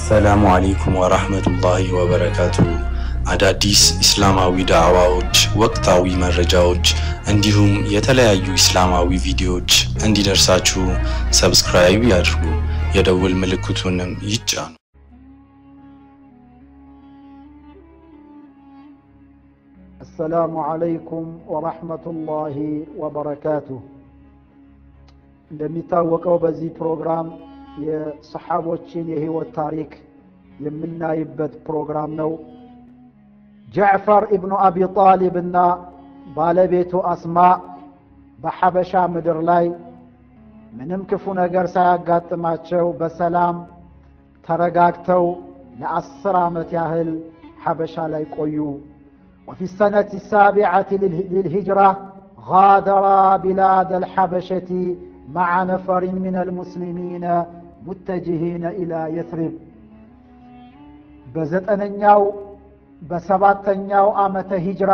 አሰላሙ አሌይኩም ወራህመቱላሂ ወበረካቱ። አዳዲስ ኢስላማዊ ዳዕዋዎች፣ ወቅታዊ መረጃዎች እንዲሁም የተለያዩ ኢስላማዊ ቪዲዮዎች እንዲደርሳችሁ ሰብስክራይብ ያድርጉ፣ የደውል ምልክቱንም ይጫኑ። አሰላሙ አለይኩም ወረሕመቱላሂ ወበረካቱሁ። እንደሚታወቀው በዚህ ፕሮግራም የሰሓቦችን የህይወት ታሪክ የምናይበት ፕሮግራም ነው። ጃዕፈር ኢብኑ አቢ ጣሊብ እና ባለቤቱ አስማ በሐበሻ ምድር ላይ ምንም ክፉ ነገር ሳያጋጥማቸው በሰላም ተረጋግተው ለአስር ዓመት ያህል ሐበሻ ላይ ቆዩ። وفي السنة السابعة للهجرة غادرا بلاد الحبشة مع نفر من المسلمين متجهين إلى يثرب በዘጠነኛው በሰባተኛው ዓመተ ሂጅራ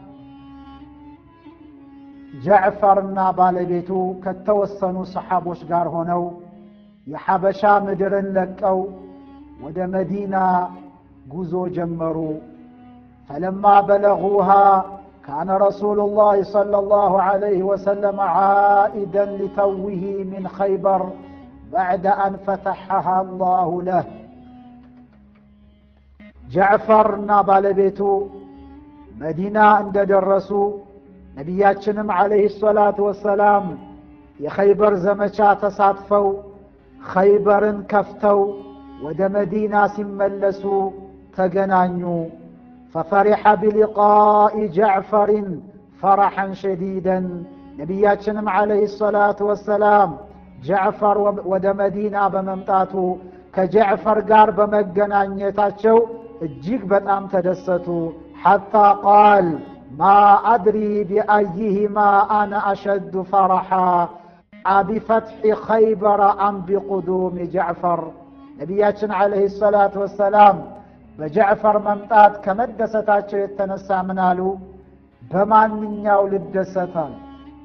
ጃዕፈርና ባለቤቱ ከተወሰኑ ሰሓቦች ጋር ሆነው የሐበሻ ምድርን ለቀው ወደ መዲና ጉዞ ጀመሩ። فلما بلغوها كان رسول الله صلى الله عليه وسلم عائدا لتوه من خيبر بعد أن فتحها الله له ጃዕፈርና ባለቤቱ መዲና እንደደረሱ ነቢያችንም ዓለይሂ ሰላቱ ወሰላም የኸይበር ዘመቻ ተሳትፈው ኸይበርን ከፍተው ወደ መዲና ሲመለሱ ተገናኙ። ፈፈሪሐ ቢሊቃኢ ጃዕፈርን ፈረሐን ሸዲደን ነቢያችንም ዓለይሂ ሰላቱ ወሰላም ጃዕፈር ወደ መዲና በመምጣቱ ከጃዕፈር ጋር በመገናኘታቸው እጅግ በጣም ተደሰቱ። ሐታ ቃል ማ አድሪ ቢአይህማ አነ አሸዱ ፈረሓ አቢፈትሒ ኸይበረ አም ቢቁዱሚ ጃዕፈር። ነቢያችን ዓለይሂ ሰላቱ ወሰላም በጃዕፈር መምጣት ከመደሰታቸው የተነሳ ምን አሉ? በማንኛው ልደሰታል?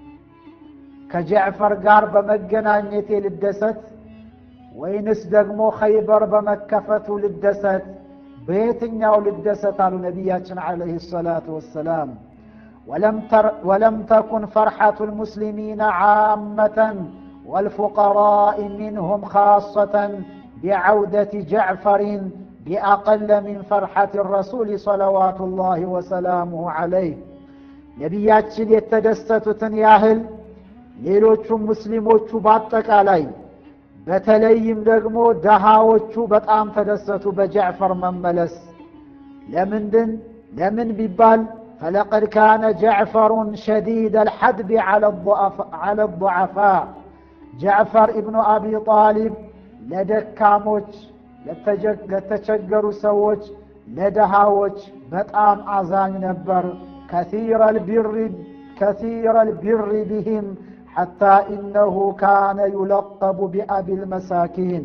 ከጃዕፈር ጋር በመገናኘቴ ልደሰት ወይንስ ደግሞ ኸይበር በመከፈቱ ልደሰት? በየትኛው ልደሰት አሉ ነቢያችን ዓለይሂ ሰላቱ ወሰላም። ወለም ተኩን ፈርሐቱ ልሙስሊሚነ ዓመተን ወልፉቀራኢ ሚንሁም ካሰተን ቢዐውደት ጃዕፈሪን ቢአቀለ ሚን ፈርሐት ረሱል ሰለዋቱ ላህ ወሰላሙሁ ዓለይህ። ነቢያችን የተደሰቱትን ያህል ሌሎቹም ሙስሊሞቹ በአጠቃላይ በተለይም ደግሞ ደሃዎቹ በጣም ተደሰቱ በጃዕፈር መመለስ። ለምንድን ለምን ቢባል ፈለቀድ ካነ ጃዕፈሩን ሸዲድ አልሐድቢ ዐለ ضዓፋ ጃዕፈር ኢብኑ አቢ ጣሊብ ለደካሞች ለተቸገሩ ሰዎች ለደሃዎች በጣም አዛኝ ነበር። ከሲረ ልቢሪ ቢህም ሐታ ኢነሁ ካነ ዩለቀቡ ቢአቢ ልመሳኪን።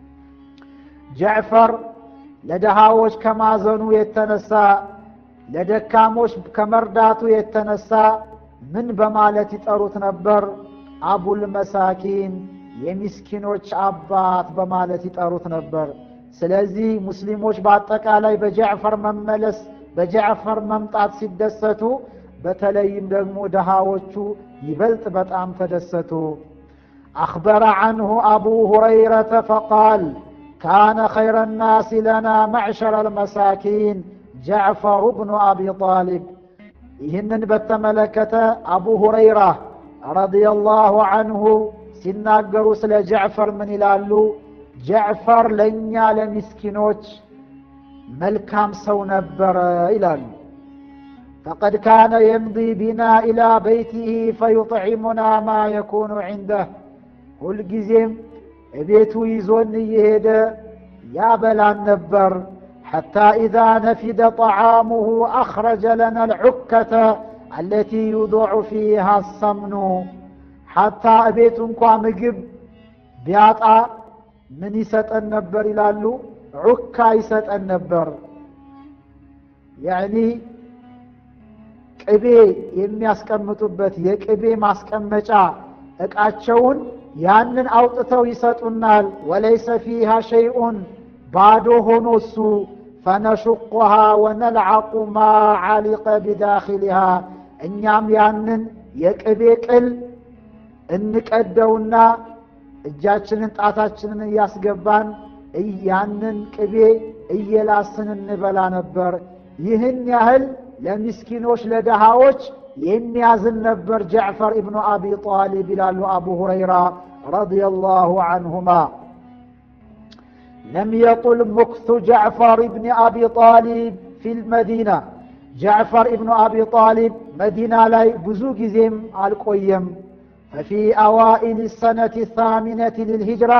ጃዕፈር ለደሃዎች ከማዘኑ የተነሳ ለደካሞች ከመርዳቱ የተነሳ ምን በማለት ይጠሩት ነበር? አቡል መሳኪን የሚስኪኖች አባት በማለት ይጠሩት ነበር። ስለዚህ ሙስሊሞች በአጠቃላይ በጃዕፈር መመለስ በጃዕፈር መምጣት ሲደሰቱ፣ በተለይም ደግሞ ደሃዎቹ ይበልጥ በጣም ተደሰቱ። አኽበረ ዐንሁ አቡ ሁረይረተ ፈቃል ካነ ኸይረ ናሲ ለና መዕሸረ ልመሳኪን ጃዕፈሩ ብኑ አቢ ጣሊብ። ይህንን በተመለከተ አቡ ሁረይራ ረዲየላሁ ዐንሁ ሲናገሩ ስለ ጃዕፈር ምን ይላሉ? ጃዕፈር ለእኛ ለሚስኪኖች መልካም ሰው ነበረ ይላሉ። ፈቀድ ካነ የምዲ ቢና ኢላ በይቲህ ፈዩጥዒሙና ማ የኩኑ ዒንደህ ሁልጊዜም እቤቱ ይዞን እየሄደ ያበላን ነበር። ሐታ ኢዛ ነፊደ ጠዓሙሁ አኽረጀ ለና ልዑከተ አለቲ ዩضዑ ፊሃ ሰምኑ ሐታ እቤቱ እንኳ ምግብ ቢያጣ ምን ይሰጠን ነበር ይላሉ? ዑካ ይሰጠን ነበር። ያዕኒ ቅቤ የሚያስቀምጡበት የቅቤ ማስቀመጫ ዕቃቸውን ያንን አውጥተው ይሰጡናል። ወለይሰ ፊሃ ሸይኡን ባዶ ሆኖ እሱ ፈነሹቁሃ ወነልዓቁ ማ ዓሊቀ ቢዳኪልሃ እኛም ያንን የቅቤ ቅል እንቀደውና እጃችንን ጣታችንን እያስገባን ያንን ቅቤ እየላስን እንበላ ነበር። ይህን ያህል ለሚስኪኖች ለደሃዎች የሚያዝን ነበር ጀዕፈር ኢብኑ አቢ ጣሊብ ይላሉ አቡ ሁረይራ ረዲየላሁ አንሁማ። ለም የጡል ሙክቱ ጀዕፈር ኢብኒ አቢ ጣሊብ ፊል መዲና ጀዕፈር ኢብኑ አቢ ጣሊብ መዲና ላይ ብዙ ጊዜም አልቆየም። ፈፊ አዋኢል ሰነቲ ታሚነቲ ልልሂጅራ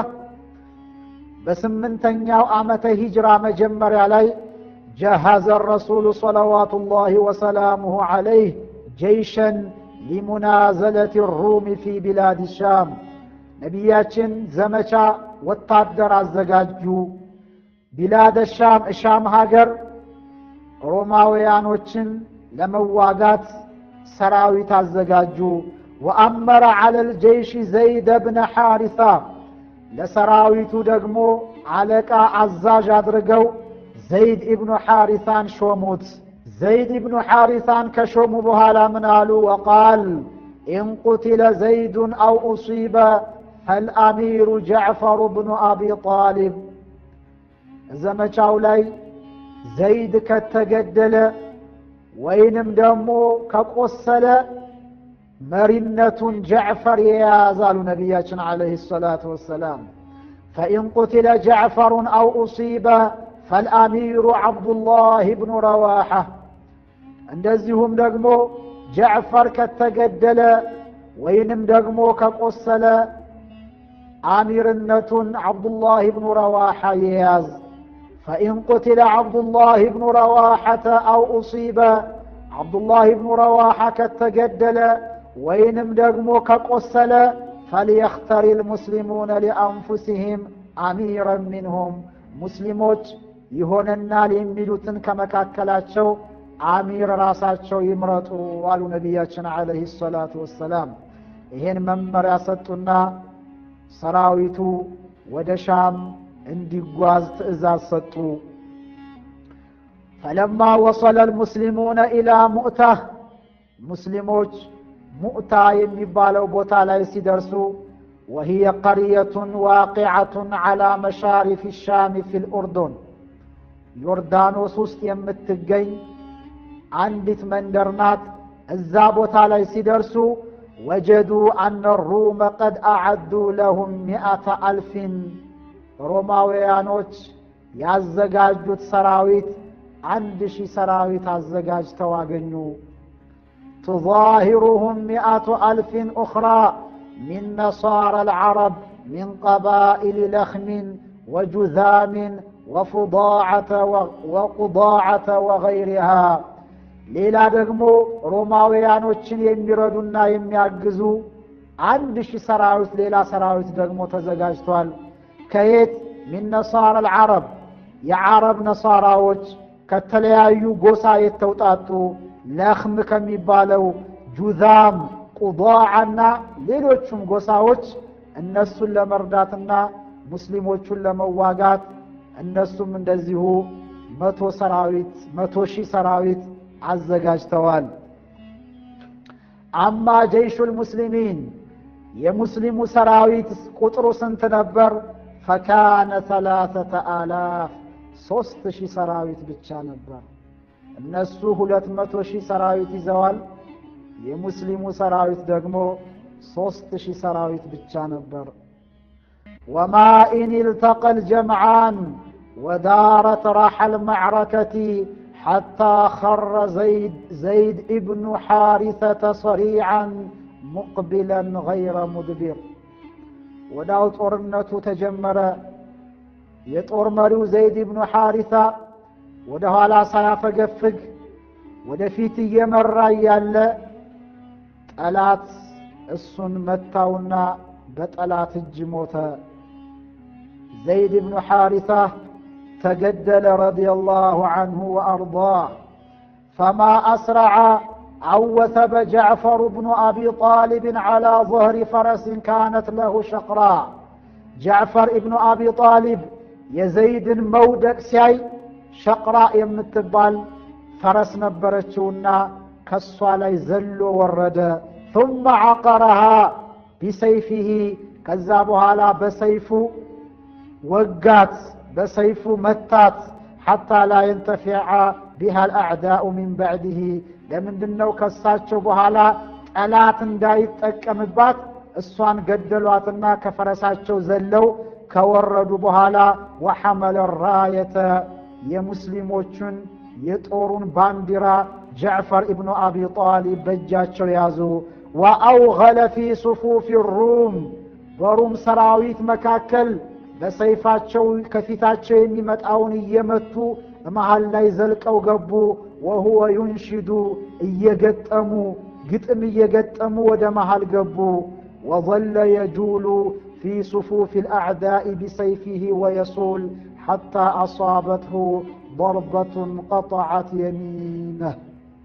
በስምንተኛው ዓመተ ሂጅራ መጀመሪያ ላይ ጀሃዘ ረሱሉ ሰለዋቱ ላህ ወሰላሙሁ ዓለይህ ጀይሸን ሊሙናዘለት ሩሚ ፊ ቢላድ ሻም ነቢያችን ዘመቻ ወታደር አዘጋጁ። ቢላደ ሻም እሻም ሀገር ሮማውያኖችን ለመዋጋት ሰራዊት አዘጋጁ። ወአመረ ዐለ ልጀይሽ ዘይደ ብነ ሐሪሳ ለሰራዊቱ ደግሞ አለቃ አዛዥ አድርገው ዘይድ ኢብኑ ሐሪሳን ሾሙት። ዘይድ ኢብኑ ሐሪሳን ከሾሙ በኋላ ምን አሉ? ወቃል ኢን ቁትለ ዘይዱን አው ኡሲበ ፈልአሚሩ ጀዕፈሩ ብኑ አቢ ጣሊብ ዘመቻው ላይ ዘይድ ከተገደለ ወይንም ደግሞ ከቆሰለ መሪነቱን ጀዕፈር የያዛሉ ነቢያችን ዓለይሂ ሰላቱ ወሰላም። ፈኢን ቁትለ ጀዕፈሩን አው ኡሲበ ፈልአሚሩ ዓብዱላህ ብኑ ረዋሓ እንደዚሁም ደግሞ ጀዕፈር ከተገደለ ወይንም ደግሞ ከቆሰለ አሚርነቱን ዓብዱላህ ብኑ ረዋሓ የያዝ ፈኢን ቁትለ ዓብዱላህ ብኑ ረዋሓተ አው ኡሲበ ዓብዱላህ ብኑ ረዋሓ ከተገደለ ወይንም ደግሞ ከቆሰለ ፈልየኽተሪ ልሙስሊሙነ ሊአንፉሲህም አሚረን ሚንሁም ሙስሊሞች ይሆነናል የሚሉትን ከመካከላቸው አሚር ራሳቸው ይምረጡ አሉ ነቢያችን ዓለይሂ ሰላቱ ወሰላም። ይሄን መመሪያ ሰጡና ሰራዊቱ ወደ ሻም እንዲጓዝ ትእዛዝ ሰጡ። ፈለማ ወሰለ ልሙስሊሙነ ኢላ ሙእታህ ሙስሊሞች ሙእታ የሚባለው ቦታ ላይ ሲደርሱ ወሂየ ቀርየቱን ዋቂዐቱን ዐላ መሻሪፍ ሻም ፊ ልኡርዱን ዮርዳኖስ ውስጥ የምትገኝ አንዲት መንደር ናት። እዛ ቦታ ላይ ሲደርሱ ወጀዱ አነ ሩመ ቀድ አዐዱ ለሁም ሚአተ አልፊን ሮማውያኖች ያዘጋጁት ሰራዊት አንድ ሺህ ሰራዊት አዘጋጅተው አገኙ። ትዛሂሩሁም ሚአቱ አልፊን ኡኽራ ሚን ነሳራ አልዓረብ ሚን ቀባኢል ለኽሚን ወጁዛሚን ወቁዳዓተ ወገይሪሃ ሌላ ደግሞ ሮማውያኖችን የሚረዱና የሚያግዙ አንድ ሺህ ሰራዊት ሌላ ሰራዊት ደግሞ ተዘጋጅቷል። ከየት ሚን ነሳራ አልዓረብ የዓረብ ነሳራዎች ከተለያዩ ጎሳ የተውጣጡ ለኽም ከሚባለው ጁዛም፣ ቁዳዓና ሌሎቹም ጎሳዎች እነሱን ለመርዳትና ሙስሊሞቹን ለመዋጋት እነሱም እንደዚሁ መቶ ሰራዊት መቶ ሺህ ሰራዊት አዘጋጅተዋል። አማ ጀይሹል ሙስሊሚን የሙስሊሙ ሰራዊት ቁጥሩ ስንት ነበር? ፈካነ ሰላሰተ አላፍ ሶስት ሺህ ሰራዊት ብቻ ነበር። እነሱ ሁለት መቶ ሺህ ሰራዊት ይዘዋል። የሙስሊሙ ሰራዊት ደግሞ ሶስት ሺህ ሰራዊት ብቻ ነበር። ወማ ኢን ኢልተቀ ልጀምዓን ወዳረት ራሐል መዕረከቲ ሓታ ኸረ ዘይድ ኢብኑ ሓሪሰተ ሰሪዓን ሙቅቢለን ገይረ ሙድቢር። ወዳው ጦርነቱ ተጀመረ። የጦር መሪው ዘይድ ኢብኑ ሓሪሳ ወደ ኋላ ሳያፈገፍግ ወደፊት እየመራ እያለ ጠላት እሱን መታውና በጠላት እጅ ሞተ። ዘይድ ብኑ ሓሪሳ ተገደለ ረዲየላሁ ዐንሁ ወአርዳህ። ፈማ አስረዐ አን ወሰበ ጀዕፈሩ ብኑ አቢ ጣሊብን ዐላ ظህሪ ፈረሲን ካነት ለሁ ሸቅራ ጀዕፈር ኢብኑ አቢ ጣሊብ የዘይድን መውደቅ ሲያይ ሸቅራ የምትባል ፈረስ ነበረችውና ከሷ ላይ ዘሎ ወረደ። ثم عقرها ቢሰይፊሂ ከዛ በኋላ በሰይፉ ወጋት፣ በሰይፉ መታት። ሐታ ላ የንተፊዐ ቢሃ አልአዕዳኡ ሚን በዕድህ ለምንድን ነው ከሳቸው በኋላ ጠላት እንዳይጠቀምባት እሷን ገደሏትና ከፈረሳቸው ዘለው ከወረዱ በኋላ ወሐመለ ራየተ የሙስሊሞቹን የጦሩን ባንዲራ ጃዕፈር ኢብኑ አቢ ጣሊብ በእጃቸው ያዙ። ወአውገለ ፊ ሱፉፊ ሩም በሩም ሰራዊት መካከል በሰይፋቸው ከፊታቸው የሚመጣውን እየመቱ መሃል ላይ ዘልቀው ገቡ። ወሁወ ዩንሽዱ እየገጠሙ ግጥም እየገጠሙ ወደ መሃል ገቡ። ወظለ የጁሉ ፊ ሱፉፍ الأعداء بسيفه ويصول حتى أصابته ضربة قطعت يمينه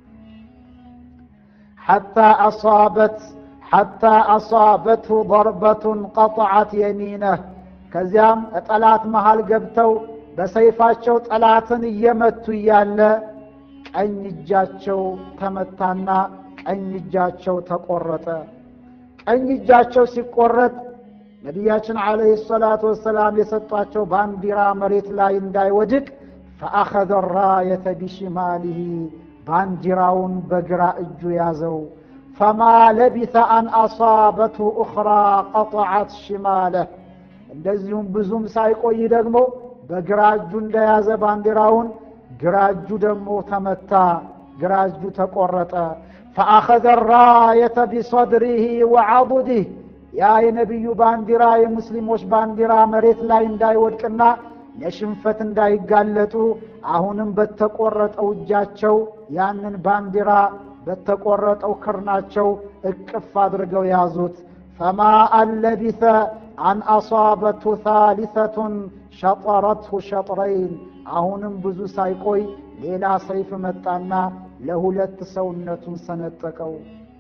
حتى أصابت حتى أصابته ضربة قطعت يمينه ከዚያም ጠላት መሃል ገብተው በሰይፋቸው ጠላትን እየመቱ እያለ ቀኝ እጃቸው ተመታና ቀኝ እጃቸው ተቆረጠ። ቀኝ እጃቸው ሲቆረጥ ነቢያችን ዓለይሂ ሰላቱ ወሰላም የሰጧቸው ባንዲራ መሬት ላይ እንዳይወድቅ ፈአኸዘ ራየተ ቢሽማሊሂ ባንዲራውን በግራ እጁ ያዘው። ፈማ ለቢተ አን አሳበትሁ ኡኽራ ቀጠዐት ሽማለህ እንደዚሁም ብዙም ሳይቆይ ደግሞ በግራ እጁ እንደያዘ ባንዲራውን ግራ እጁ ደግሞ ተመታ፣ ግራ እጁ ተቆረጠ። ፈአኸዘ ራየተ ቢሰድሪህ ወዐضድህ ያ የነቢዩ ባንዲራ የሙስሊሞች ባንዲራ መሬት ላይ እንዳይወድቅና ለሽንፈት እንዳይጋለጡ አሁንም በተቆረጠው እጃቸው ያንን ባንዲራ በተቆረጠው ክርናቸው እቅፍ አድርገው ያዙት። ፈማ አለቢተ አን አሳበትሁ ታሊተቱን ሸጠረትሁ ሸጥረይን አሁንም ብዙ ሳይቆይ ሌላ ሰይፍ መጣና ለሁለት ሰውነቱን ሰነጠቀው።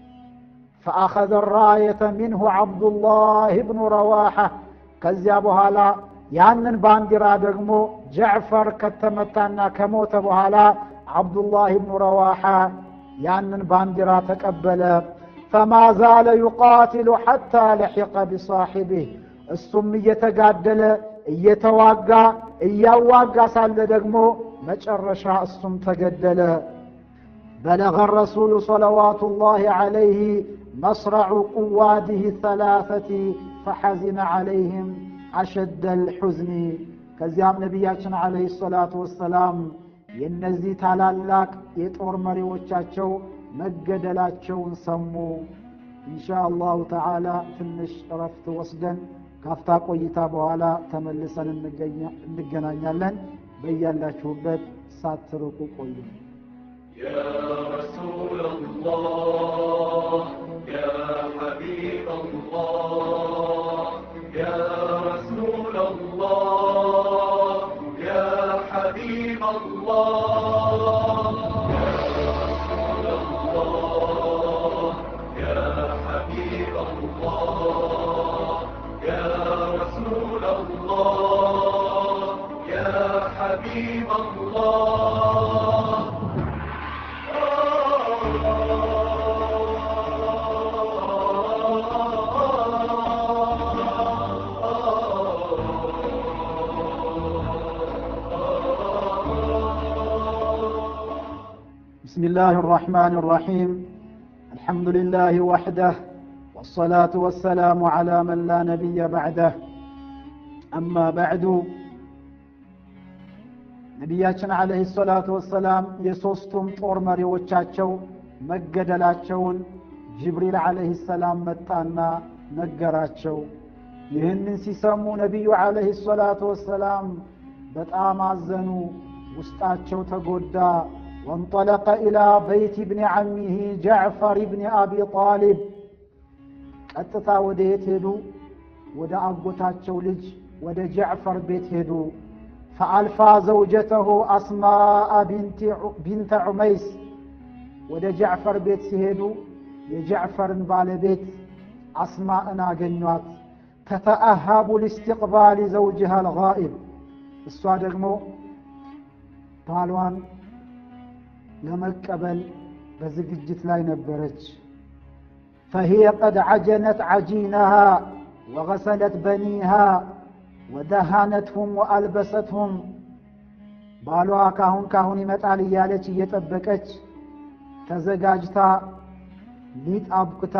ፈአኸዘ ራየተ ሚንሁ ዓብዱላህ ብኑ ረዋሓ ከዚያ በኋላ ያንን ባንዲራ ደግሞ ጀዕፈር ከተመታና ከሞተ በኋላ ዓብዱላህ ብኑ ረዋሓ ያንን ባንዲራ ተቀበለ። ፈማ ዛለ ዩቃትሉ ሐታ ለሒቀ ቢሳሒቢህ እሱም እየተጋደለ እየተዋጋ እያዋጋ ሳለ ደግሞ መጨረሻ እሱም ተገደለ። በለغ ረሱሉ صለዋቱ ላህ ዓለይህ መስረዑ ቁዋድህ ሰላሰቲ ፈሐዚነ ዓለይህም አሸደ ልሑዝኒ ከዚያም ነቢያችን ዓለይህ ሰላቱ ወሰላም የእነዚህ ታላላቅ የጦር መሪዎቻቸው መገደላቸውን ሰሙ። ኢንሻ አላሁ ተዓላ ትንሽ እረፍት ወስደን ካፍታ ቆይታ በኋላ ተመልሰን እንገናኛለን። በያላችሁበት ሳትርቁ ቆዩ። يا رسول الله يا حبيب الله يا رسول الله يا حبيب الله يا حبيب الله يا رسول الله يا حبيب الله بسم الله الرحمن الرحيم الحمد لله وحده والصلاة والسلام على من لا نبي بعده أما بعد ነቢያችን ዓለይሂ ሰላቱ ወሰላም የሦስቱም ጦር መሪዎቻቸው መገደላቸውን ጅብሪል ዓለይሂ ሰላም መጣና ነገራቸው። ይህንን ሲሰሙ ነቢዩ ዓለይሂ ሰላቱ ወሰላም በጣም አዘኑ፣ ውስጣቸው ተጎዳ። ወንጠለቀ ኢላ በይት ብኒ ዓሚህ ጃዕፈር ብኒ አቢ ጣሊብ ቀጥታ ወደ የት ሄዱ? ወደ አጎታቸው ልጅ ወደ ጃዕፈር ቤት ሄዱ። ፈአልፋ ዘውጀተሁ አስማአ ቢንተ ዑመይስ ወደ ጃዕፈር ቤት ሲሄዱ የጃዕፈርን ባለቤት አስማእን አገኟት። ተተአሃቡ ሊስትቅባሊ ዘውጅሃ አልጋኢብ እሷ ደግሞ ባሏን ለመቀበል በዝግጅት ላይ ነበረች። ፈሂየ ቀድ ዐጀነት ዐጂነሃ ወገሰለት በኒሃ ወደሃነትሁም ወአልበሰትሁም ባሏ ካሁን ካሁን ይመጣል እያለች እየጠበቀች ተዘጋጅታ ሊጥ አብኩታ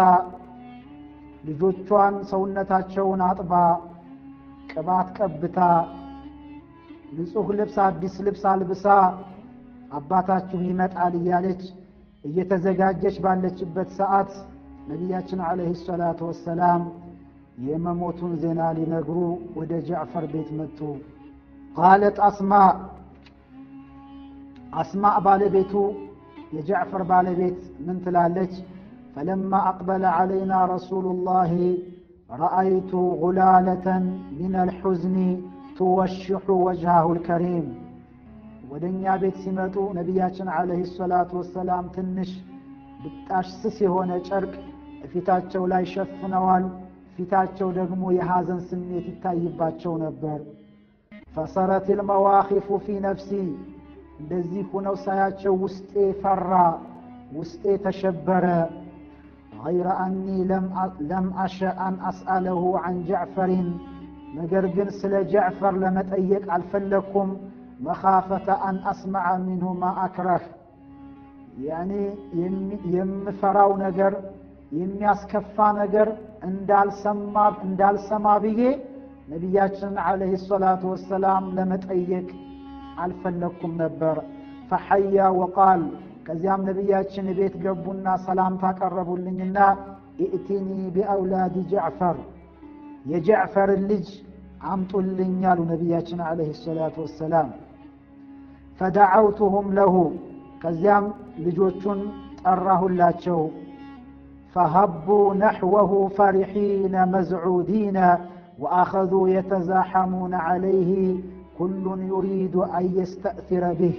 ልጆቿን ሰውነታቸውን አጥባ ቅባት ቀብታ ንጹሕ ልብስ አዲስ ልብስ አልብሳ አባታችሁ ይመጣል እያለች እየተዘጋጀች ባለችበት ሰዓት ነቢያችን ዓለይሂ ሰላቱ ወሰላም የመሞቱን ዜና ሊነግሩ ወደ ጃዕፈር ቤት መጡ። ቃለት አስማ አስማዕ ባለቤቱ የጃዕፈር ባለቤት ምን ትላለች? ፈለማ አቅበለ ዓለይና ረሱሉላሂ ረአይቱ ጉላለተን ሚን አልሑዝኒ ትወሽሑ ወጅሃሁ ልከሪም ወደ እኛ ቤት ሲመጡ ነቢያችን ዓለይሂ ሰላቱ ወሰላም ትንሽ ብጣሽ ስስ የሆነ ጨርቅ ፊታቸው ላይ ሸፍነዋል። ፊታቸው ደግሞ የሐዘን ስሜት ይታይባቸው ነበር። ፈሰረት ልመዋኺፉ ፊ ነፍሲ እንደዚህ ሁነው ሳያቸው ውስጤ ፈራ፣ ውስጤ ተሸበረ። ገይረ አኒ ለም አሸ አን አስአለሁ ዐን ጃዕፈሪን ነገር ግን ስለ ጃዕፈር ለመጠየቅ አልፈለግኩም። መኻፈተ አን አስመዐ ሚንሁ ማ አክረህ ያኔ የምፈራው ነገር የሚያስከፋ ነገር እንዳልሰማ ብዬ ነቢያችን ዓለይሂ ሰላቱ ወሰላም ለመጠየቅ አልፈለግኩም ነበር። ፈሐያ ወቃል ከዚያም ነቢያችን ቤት ገቡና ሰላምታ ቀረቡልኝና ኢእቲኒ ቢአውላዲ ጃዕፈር የጃዕፈርን ልጅ አምጡልኝ አሉ ነቢያችን ዓለይሂ ሰላቱ ወሰላም። ፈደዓውቱሁም ለሁ ከዚያም ልጆቹን ጠራሁላቸው። ፈሀቡ ነሕወሁ ፈሪሒነ መዝዑዲነ ወአኸዙ የተዛሐሙነ ዓለይህ ኩሉን ዩሪዱ አን የስተእሲረ ብህ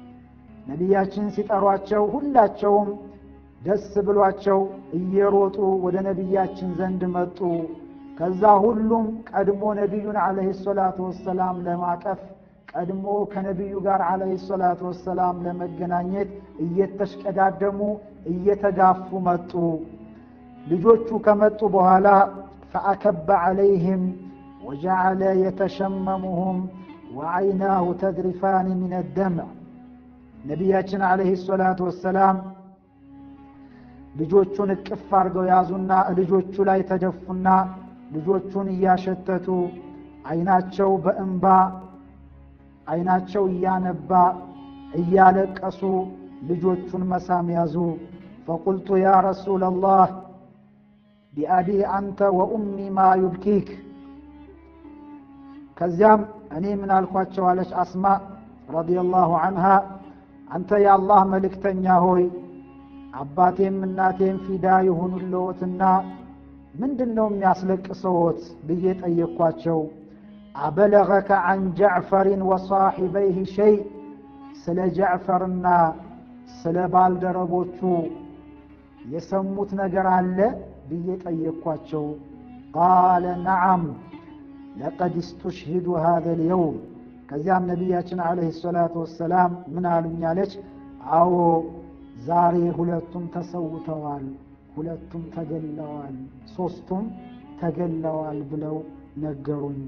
ነቢያችን ሲጠሯቸው ሁላቸውም ደስ ብሏቸው እየሮጡ ወደ ነቢያችን ዘንድ መጡ። ከዛ ሁሉም ቀድሞ ነቢዩን ዓለይሂ ሰላቱ ወሰላም ለማቀፍ ቀድሞ ከነቢዩ ጋር ዓለይሂ ሰላቱ ወሰላም ለመገናኘት እየተሽቀዳደሙ እየተጋፉ መጡ። ልጆቹ ከመጡ በኋላ ፈአከበ ዓለይህም ወጀዓለ የተሸመሙሁም ወዐይናሁ ተድሪፋን ሚን ደምዕ ነቢያችን ዓለይሂ ሰላቱ ወሰላም ልጆቹን እቅፍ አድርገው ያዙና ልጆቹ ላይ ተደፉና ልጆቹን እያሸተቱ አይናቸው በእንባ አይናቸው እያነባ እያለቀሱ ልጆቹን መሳም ያዙ። ፈቁልቱ ያ ረሱለላህ ቢአቢ አንተ ወኡሚ ማ ዩብኪክ። ከዚያም እኔ ምን አልኳቸው አለች አስማ ረዲየላሁ ዐንሃ አንተ የአላህ መልእክተኛ ሆይ አባቴም እናቴም ፊዳ ይሁኑልዎትና ምንድን ነው የሚያስለቅሰዎት ብዬ ጠየቅኳቸው። አበለገከ ዐን ጃዕፈሪን ወሳሒበይህ ሸይ ስለ ጃዕፈርና ስለ ባልደረቦቹ የሰሙት ነገር አለ ብዬ ጠየቅኳቸው። ቃለ ነዓም ለቀድ እስተሽሂዱ ሃዘ ልየውም ከዚያም ነቢያችን ዓለይሂ ሰላቱ ወሰላም ምን አሉኝ አለች። አዎ ዛሬ ሁለቱም ተሰውተዋል፣ ሁለቱም ተገለዋል፣ ሦስቱም ተገለዋል ብለው ነገሩኝ።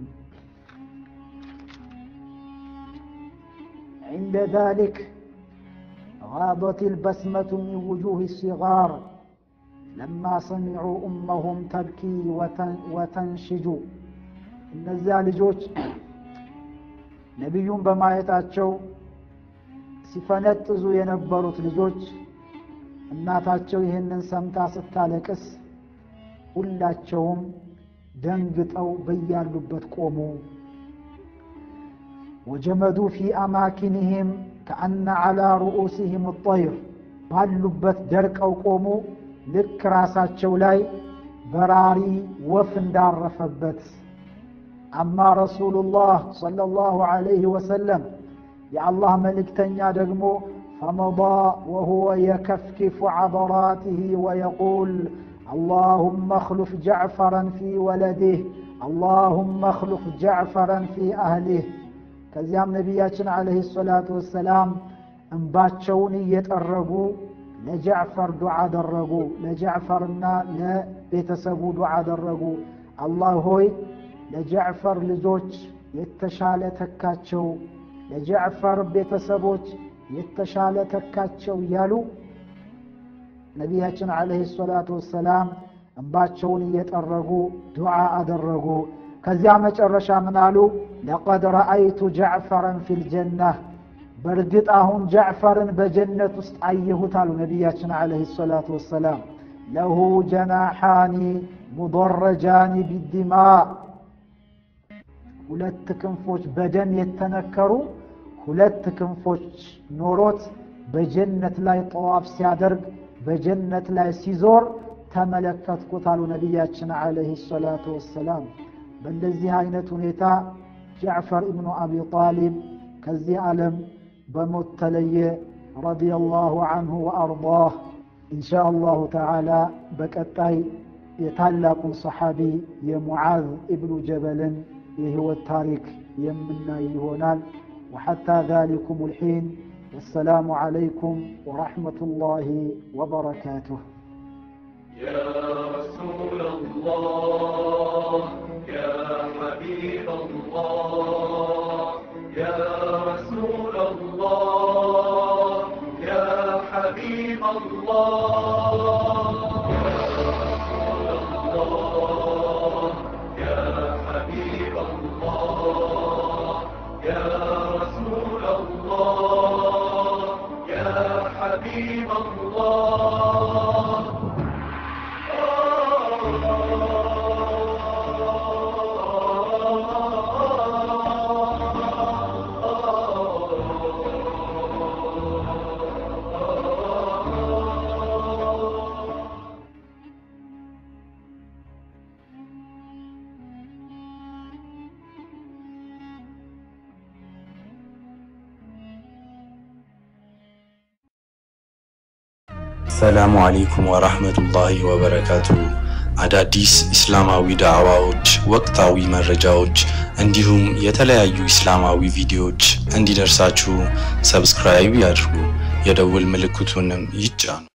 عند ذلك غاضت البسمة من وجوه الصغار لما سمعوا أمهم تبكي وتنشج እነዚያ ልጆች ነቢዩን በማየታቸው ሲፈነጥዙ የነበሩት ልጆች እናታቸው ይህንን ሰምታ ስታለቅስ ሁላቸውም ደንግጠው በያሉበት ቆሙ። ወጀመዱ ፊ አማኪንህም ከአነ ዓላ ሩኡሲህም ጠይር ባሉበት ደርቀው ቆሙ። ልክ ራሳቸው ላይ በራሪ ወፍ እንዳረፈበት። አማ ረሱሉላህ ሰለላሁ ዐለይሂ ወሰለም የአላህ መልእክተኛ ደግሞ ፈመዳ ወሁወ የከፍኪፉ ዐበራቲህ ወየቁል አላሁመ እኽሉፍ ጃዕፈረን ፊ ወለዲህ አላሁመ እኽሉፍ ጃዕፈረን ፊ አህሊህ ከዚያም ነቢያችን ዓለይሂ ሰላቱ ወሰላም እንባቸውን እየጠረጉ ለጃዕፈር ዱዓ አደረጉ። ለጃዕፈርና ለቤተሰቡ ዱዓ አደረጉ። አላህ ሆይ ለጃዕፈር ልጆች የተሻለ ተካቸው፣ ለጃዕፈር ቤተሰቦች የተሻለ ተካቸው እያሉ ነቢያችን ዓለይሂ ሰላቱ ወሰላም እንባቸውን እየጠረጉ ዱዓ አደረጉ። ከዚያ መጨረሻ ምን አሉ? ለቀድ ረአይቱ ጃዕፈረን ፊል ጀናህ በእርግጥ አሁን ጃዕፈርን በጀነት ውስጥ አየሁት አሉ ነቢያችን ዓለይሂ ሰላቱ ወሰላም። ለሁ ጀናሓኒ ሙደረጃኒ ቢዲማ ሁለት ክንፎች በደም የተነከሩ ሁለት ክንፎች ኖሮት በጀነት ላይ ጠዋፍ ሲያደርግ በጀነት ላይ ሲዞር ተመለከትኩት አሉ ነቢያችን ዓለይሂ ሰላቱ ወሰላም። በእንደዚህ አይነት ሁኔታ ጃዕፈር ኢብኑ አቢ ጣሊብ ከዚህ ዓለም በሞት ተለየ ረዲየላሁ አንሁ ወአርዳህ። ኢንሻ አላሁ ተዓላ በቀጣይ የታላቁን ሰሓቢ የሙዓዝ ኢብኑ ጀበልን የህይወት ታሪክ የምናይ ይሆናል። ወሐታ ዛሊኩም ልሒን ወሰላሙ ዓለይኩም ወረሕመቱላሂ ወበረካቱሁ። يا رسول الله يا حبيب الله يا رسول الله يا حبيب الله يا حبيب الله يا رسول الله يا حبيب الله ሰላሙ አለይኩም ወራህመቱላሂ ወበረካቱ። አዳዲስ ኢስላማዊ ዳዕዋዎች፣ ወቅታዊ መረጃዎች እንዲሁም የተለያዩ ኢስላማዊ ቪዲዮዎች እንዲደርሳችሁ ሰብስክራይብ ያድርጉ፣ የደውል ምልክቱንም ይጫኑ።